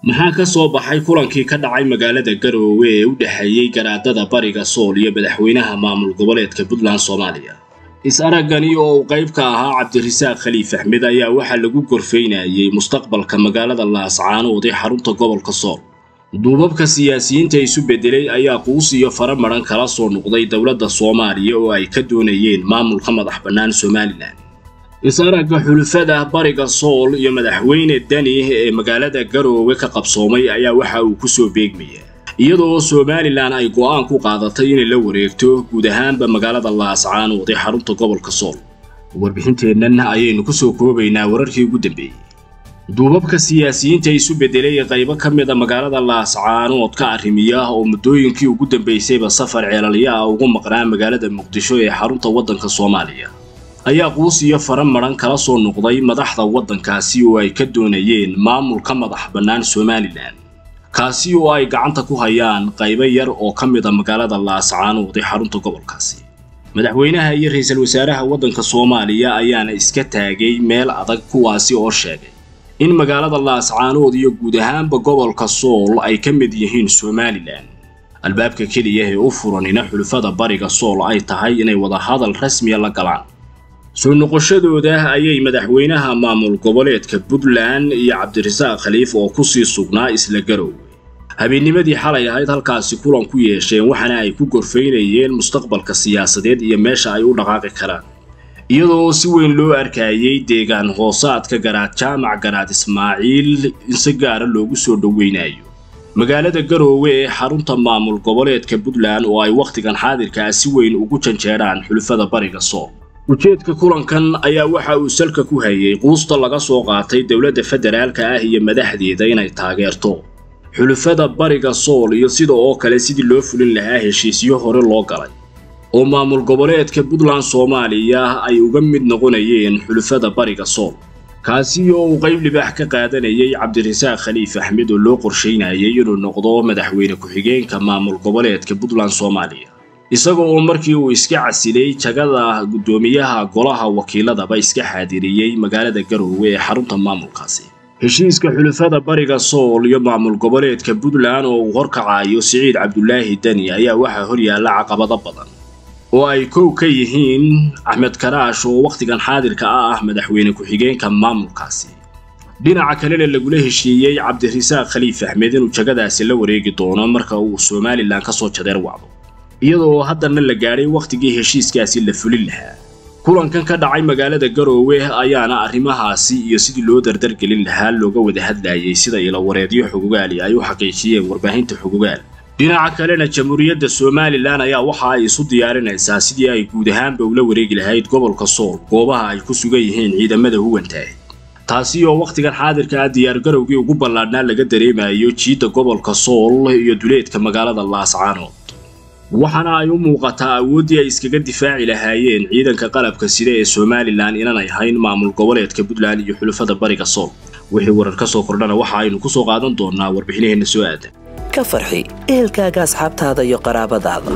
maxaa ka soo baxay kulankii ka dhacay magaalada garoowe ee u dhexeeyey garaadada bariga sool iyo madaxweynaha maamul goboleedka puntland soomaaliya is-araggani oo uu qayb ka ahaa cabdirasaaq khaliif axmed ayaa waxaa lagu gorfaynayay mustaqbalka magaalada laascaanood ee xarunta gobolka sool duubabka siyaasiyiinta isu beddelay ayaa quus iyo fara madhan kala soo noqday dowladda soomaaliya oo ay ka doonayeen maamulka madax bannaan somalilan is-aragga xulufada bariga sool iyo madaxweyne dani ee magaalada garoowe ka qabsoomay ayaa waxa uu ku soo beegmaya iyadoo somalilan ay go'aan ku qaadatay inay la wareegto guud ahaanba magaalada laascaanood ee xarunta gobolka sool warbixinteennan ayaynu ku soo koobaynaa wararkii ugu dambeeyey duubabka siyaasiyiinta isu beddelay ee qaybo ka mida magaalada laascaanood ka arrimiya oo muddooyinkii ugu dambaysayba safar ceelalya ah ugu maqnaa magaalada muqdisho ee xarunta waddanka soomaaliya ayaa quus iyo fara madhan kala soo noqday madaxda waddankaasi oo ay ka doonayeen maamulka madax bannaan somalilan kaasi oo ay gacanta ku hayaan qaybo yar oo ka mida magaalada laascaanood ee xarunta gobolkaasi madaxweynaha iyo ra-iisul wasaaraha waddanka soomaaliya ayaana iska taagay meel adag kuwaasi oo sheegay in magaalada laascaanood iyo guud ahaanba gobolka sool ay ka mid yihiin somalilan albaabka keliya ee u furanina xulufada bariga sool ay tahay inay wadahadal rasmiya la galaan soo noqoshadooda ayay madaxweynaha maamul goboleedka puntland iyo cabdirasaaq khaliif oo kusii sugnaa isla garoowe habeennimadii xalay ahayd halkaasi kulan ku yeesheen waxaana ay ku gorfaynayeen mustaqbalka siyaasadeed iyo meesha ay u dhaqaaqi karaan iyadoo si weyn loo arkayay deegaan hoosaadka garaad jaamac garaad ismaaciil in si gaara loogu soo dhoweynayo magaalada garoowe ee xarunta maamul goboleedka puntland oo ay wakhtigan xaadirkaa si weyn ugu janjeedhaan xulufada bariga sool ujeedka kulankan ayaa waxa uu salka ku hayay quusta laga soo qaatay dowladda federaalka ah iyo madaxdeeda inay taageerto xulufada bariga sool iyo sida oo kale sidii loo fulin lahaa heshiisyo hore loo galay oo maamul goboleedka puntland soomaaliya ay uga mid noqonayeen xulufada bariga sool kaasi oo uu qayb libaax ka qaadanayay cabdirasaaq khaliif axmed oo loo qorshaynayay inuu noqdo madaxweyne ku-xigeenka maamul goboleedka puntland soomaaliya isaga oo markii uu iska casilay jagada guddoomiyaha golaha wakiiladaba iska xaadiriyey magaalada garoowe ee xarunta maamulkaasi heshiiska xulufada bariga sool iyo maamul goboleedka puntland oo uu horkacayo siciid cabdulaahi deni ayaa waxaa horyaalla caqabado badan oo ay kow ka yihiin axmed karaash oo wakhtigan xaadirka ah ah madaxweyne ku-xigeenka maamulkaasi dhinaca kalena lagula heshiiyey cabdirasaaq khaliif axmed inuu jagadaasi la wareegi doono marka uu somalilan ka soo jadeer wacdo iyadoo haddana la gaadhay wakhtigii heshiiskaasi la fulin lahaa kulankan ka dhacay magaalada garoowe ayaana arrimahaasi iyo sidii loo dardargelin lahaa looga wada hadlayay sida ilawareedyo xugugaali ay u xaqiijiyeen warbaahinta xugugaal dhinaca kalena jamhuuriyadda somalilan ayaa waxa ay isu diyaarinaysaa sidii ay guud ahaanba ula wareegi lahayd gobolka sool goobaha ay ku sugan yihiin ciidamada huwantaah taasi oo wakhtigan xaadirka ah diyaargarowgii ugu ballaadhnaa laga dareemayo jiidda gobolka sool iyo duleedka magaalada laascaanood waxaana ay u muuqataa awooddii ay iskaga difaaci lahaayeen ciidanka qalabka sida ee somalilan inanay hayn maamul goboleedka puntland iyo xulufada bariga sool wixii warar ka soo kordhana waxa aynu ku soo qaadan doonnaa warbixinaheenna soo aadan ka farxi ehelkaaga asxaabtaada iyo qaraabadaada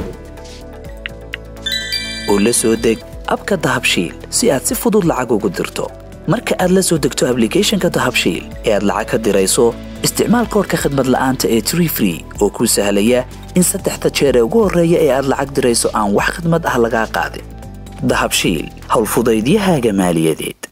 oo la soo deg abka dahabshiil si aad si fudud lacag ugu dirto marka aad la soo degto ablicathonka dahabshiil ee aad lacag ka dirayso isticmaal koorka khadmad la'aanta ee tree free oo kuu sahlaya in saddexda jeer ee ugu horreeya ee aad lacag dirayso aan wax khadmad ah lagaa qaadin dahabshiil howlfudaydiyahaaga maaliyadeed